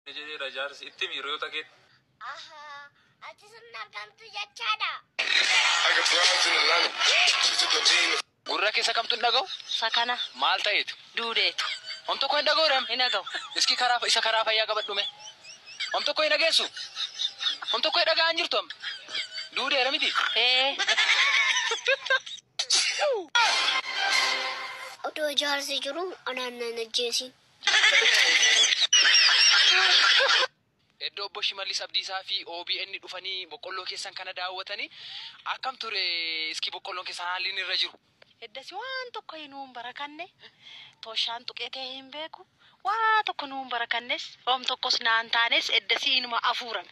jedheera jaarsi itti hiriyoota kee Ahaa, ati sun argamtu jechaadha. Gurra keessa kamtu hin dhaga'u? Sakana Maal ta'eetu? duudeetu Om tokko hin dhaga'u hin dhaga'u. Iski karaa isa karaa fayyaa qabadhume. Om tokko hin dhageessu. Om tokko hin dhaga'an jirtu am. Duudeera miti. Ee Odoo jaarsi jiru anaan nan ajjeesin. Iddoo obbo Shimallis Abdiisaa fi OBN dhufanii boqqolloo keessan kana daawwatanii akkam ture iski boqqolloon keessan haalli inni irra jiru. eddasi waan tokko nuun barakanne toshaan tuqee ta'e hin beeku waa tokko nuun barakannes oom tokkos naan taanes eddasi inuma afuurame.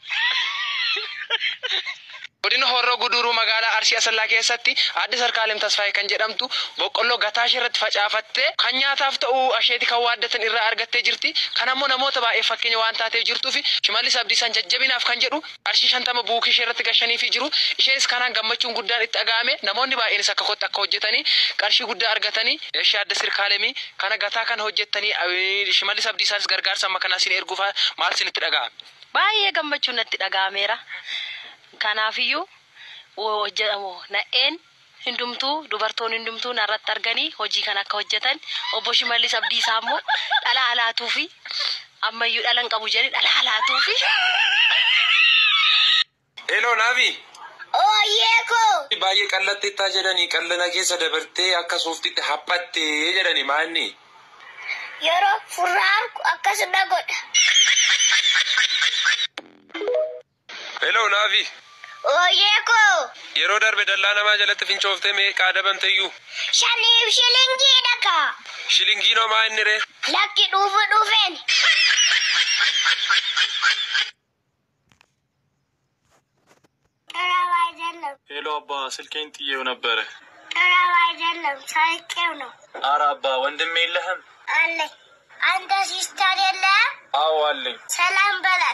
Godina Horroo Guduruu magaalaa Arsii Asallaa keessatti aadde Sarkaalem Tasfaayee kan jedhamtu boqqolloo gataa ishee irratti facaafattee kan nyaataaf ta'u asheeti kan waaddatan irraa argattee jirti. Kan ammoo namoota baay'ee fakkeenya waan taateef jirtuu fi Shimallis Abdiisaan jajjabinaaf kan jedhu arshii shantama buukii ishee irratti gashaniifii jiru. Isheenis kanaan gammachuun guddaan itti dhaga'ame namoonni baay'eenis akka kottu akka hojjetanii qarshii guddaa argatanii ishee aadde Sarkaalemii kana gataa kana hojjettanii eh, Shimallis Abdiisaanis gargaarsa amma kanaa isin erguuf maal isinitti dhaga'ame? Baay'ee gammachuun natti dhaga'ameera. Kanaafiyyuu hojjetamu na'een hundumtuu dubartoonni hundumtuu narratti arganii hojii kana akka hojjetan obbo Shimallis Abdiisaa immoo dhala alaatuu fi ammayyuu dhala hin qabu jedhee dhala alaatuu fi Eloo naafi Ooyyee koo! baay'ee qallatteettaa jedhanii qallana keessa dabartee akka suuftitti haphattee jedhani maanni. Yeroo furraan akkasuma godha. Eloo naafi Ooyyee koo! yeroo darbe dallaa namaa jalatti fincooftee meeqaa dabamteyyuu Shaniif shilingii dhaka. shilingiinoo maa inni ree Lakki dhuufu dhufeen. ጠራው አይደለም ሄሎ አባ ስልኬን ጥዬው ነበረ። ጠራው አይደለም ሳይቄው ነው አረ አባ ወንድም የለህም? አለኝ። አንተ ሲስተር የለህም? አዎ አለኝ። ሰላም በላት።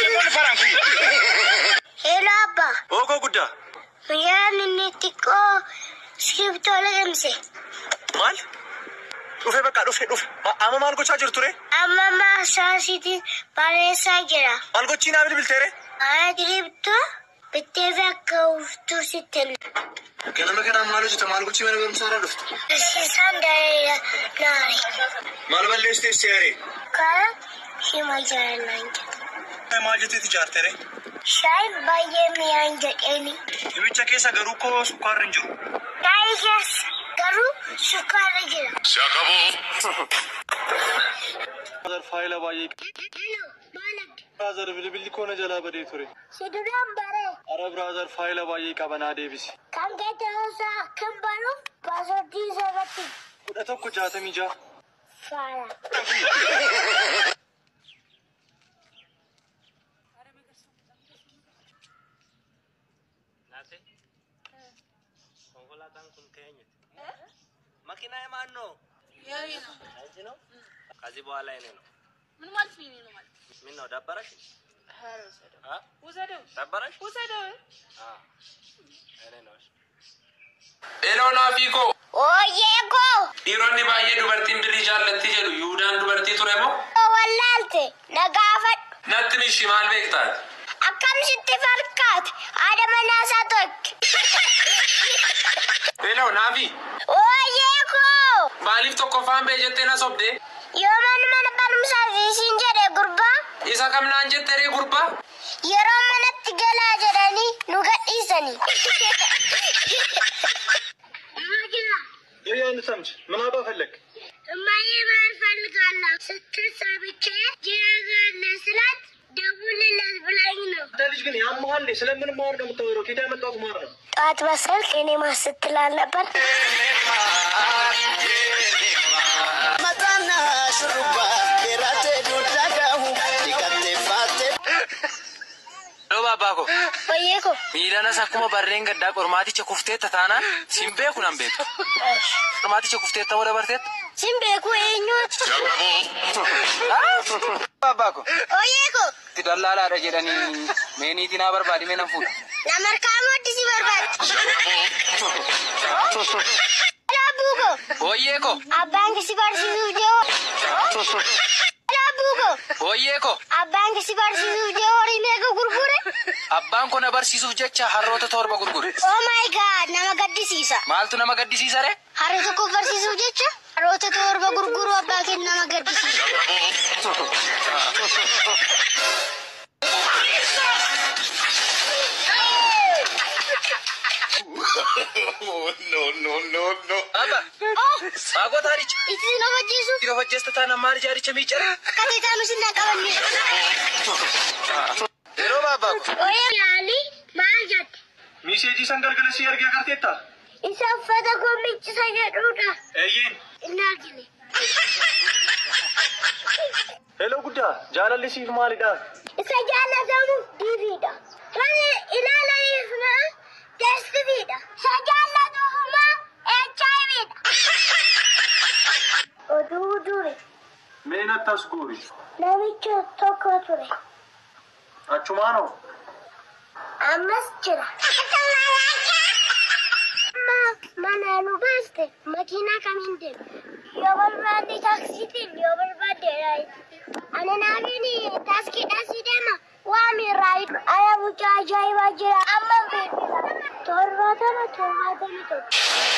ሄሎ አባ ኦኮ ጉዳ ያን ጢቆ እስክሪብቶ ልቅምሴ ማል ዱፌ በቃ ዱፌ ዱፌ አመ ማልጎቻ ጅርቱ ሬ አመማ ሳሲቲ ባሬሳ ጅራ ማልጎቺና ብል ብልቴሬ አድሪብቶ ብቴፌ ከውፍቱ ስትል ገነመ ከና ማሎች ተማልጎቺ መነ በምሳራ ዱፍት እሲሳ እንደሌለ ናሪ ማልበሌስ ቴስ ያሬ ከረ ሲማጀረና እንጀት ማጀት ትጃርቴ ሬ ሻይ ባየሚያንጀጤኒ የብቻ ኬሳ ገሩ እኮ ስኳር እንጅሩ ዳይገስ ገሩ ሱካር ጅራ ብራዘር ፋይለ ባየ ማለክ ብራዘር ብልብል ኮነ ጀላ በዴ ቱሬ ሲዱራን በሬ አረ ብራዘር ፋይለ ባየ ቀበና ዴቢስ ከንጌተውሳ ክንበሩ ባሶዲ ሰበቲ ኩደ tokko jaatamii jaa ፋራ konkolaataan kun keenyati. Makiina የማን ነው? አንቺ ነው? ከዚህ በኋላ የኔ ነው። ምን ማለት ነው? ነው ማለት ምን ነው ደበረሽ? አ? ውሰደው ደበረሽ? ውሰደው አ እኔ ነው። እሺ። Eloo naafii koo ኦዬኮ dhiironni baay'ee dubartiin birrii jaallatti jedhu Yuudaan dubartii ture moo ወላልቴ ነጋፈድ natti mishi maal beektaati? akkam sitti fakkaate haadha manaasaa tokko Eloo naafi ooyeekoo maaliif tokkoffaan bee jettee na sobde yoo mana mana barumsaa fiisiin jedhe gurbaa isa kamnaan jettee ree gurbaa yeroo manatti galaa jedhanii nu gadhiisanii የያን ሰምች ምን አባ ፈለግ እማዬ ማር ፈልጋለሁ ስትል ሰምቼ ጅራጋለ ስላት ደውልለት ብላኝ ነው አንተ ልጅ ግን ያመሃል ስለምን ማር ነው የምታወራው? ኬታ ያመጣሁት ማር ነው። ጠዋት በስልክ እኔ ማር ስትል አልነበር Dhoo babbaa koo ooyeekoo miilanas akkuma barreen gaddaa qormaaticha kufteetta taanaan sin beeku nan beektu. Qormaaticha kufteetta moo dabarteetta? sin beeku eenyuuti Babbaa koo ooyeekoo itti dallaalaadha jedhanii meeniitii naa barbaadi mee nan fuudha. namarkaa mooddisi barbaadde Laabuuko Hooyyee koo abbaan kisi barsiisuuf jiru. Laabuuko Abbuuko Hooyyee ko abbaan kisi barsiisuuf jee horii meeqa gurgure? abbaan kun na barsiisuuf jecha harroota torba gurgure. Oh my god nama gaddisiisa. Maaltu nama gaddisiisa ree? Harree tokko barsiisuuf jecha harroota torba gurguruu abbaa keenya nama gaddisiisa. Abba maagota haricha. Itti nama hojjeesuuf Dhiira hojjesta taana maal jaaricha miiccara? kateetaa nu sinna qabanne. Yeroo baabbaa ko. Oyee yaalii maal jette? Miseejii san galgala si argee agarteetta? Isa uffata gommichisa jedhudha. Eeyyeen. Inni argine. Hello guddaa jaalalli siif maalidha? Isa jaallatamu diiviidha. Kan ilaalaniif maa teestiviidha. Isa jaallatuuf maa HIVdha. Oduu duri Mee nattas guuri. namicha tokko ture. Achumaanoo. Ammas jira. Amma mana nu baaste makiinaa kamiin deema? Yoo barbaadde taaksiitiin yoo barbaadde raayitiin. Ani naafin taaskiidhaan si deema. Waami raayitu. Aya mucaa ajaa'ibaa jira. Amma beeksisa. Torbaatama torbaatamii tokko.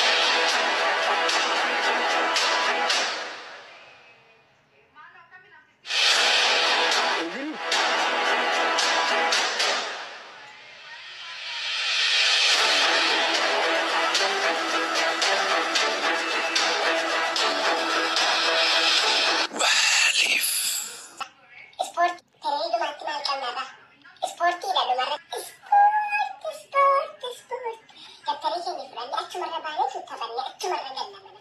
Ispoortii bareedumatti maal qabnarra? Ispoortiidha dhumarra. Ispoortii, ispoortii, ispoortii. Dabtarii keenya fudhannee achumarra baanee tuuttafanne achumarra gannamana.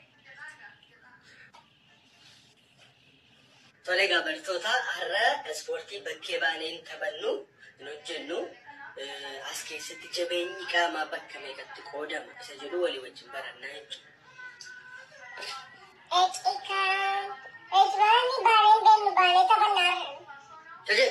Tole egaa bartoota har'a ispoortii bakkee baaneen taphannu hin hojjennu Eh, as keessatti jabeenyi qaamaa bakka meeqatti qoodama isa jedhu walii wajjin barannaa jechuudha. Eexikaan. Eexibaanii baaneen deemnu baanee taphannaarra. Taje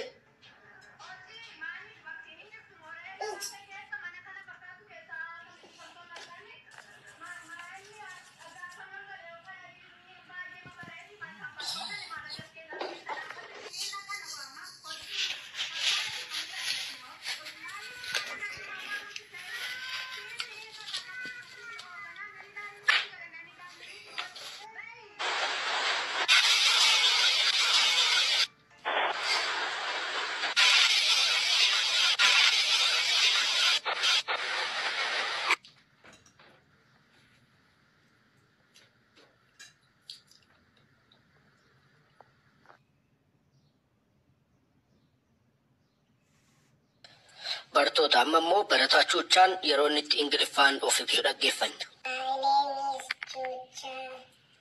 bartoota amma immoo baratachuuchaan yeroo inni itti ingiliffaan of ibsu dhaggeeffanna. My name is Chucha.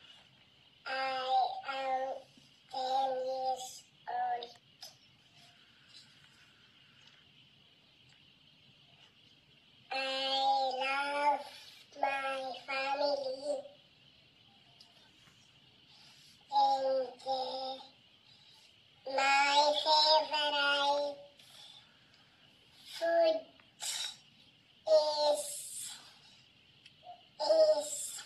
I am 10 years old. I love my family. And uh, my favorite food is is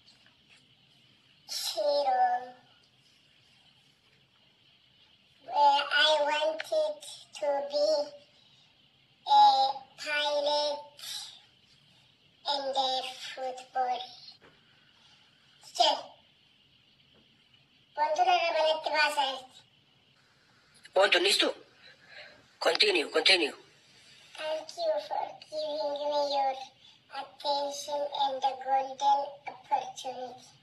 Shiro, where I wanted to be a pilot and a football. Still, wantoota dabalatti baasaa Wanti innistu? Continue, continue. Thank you for giving me your attention and the golden opportunity.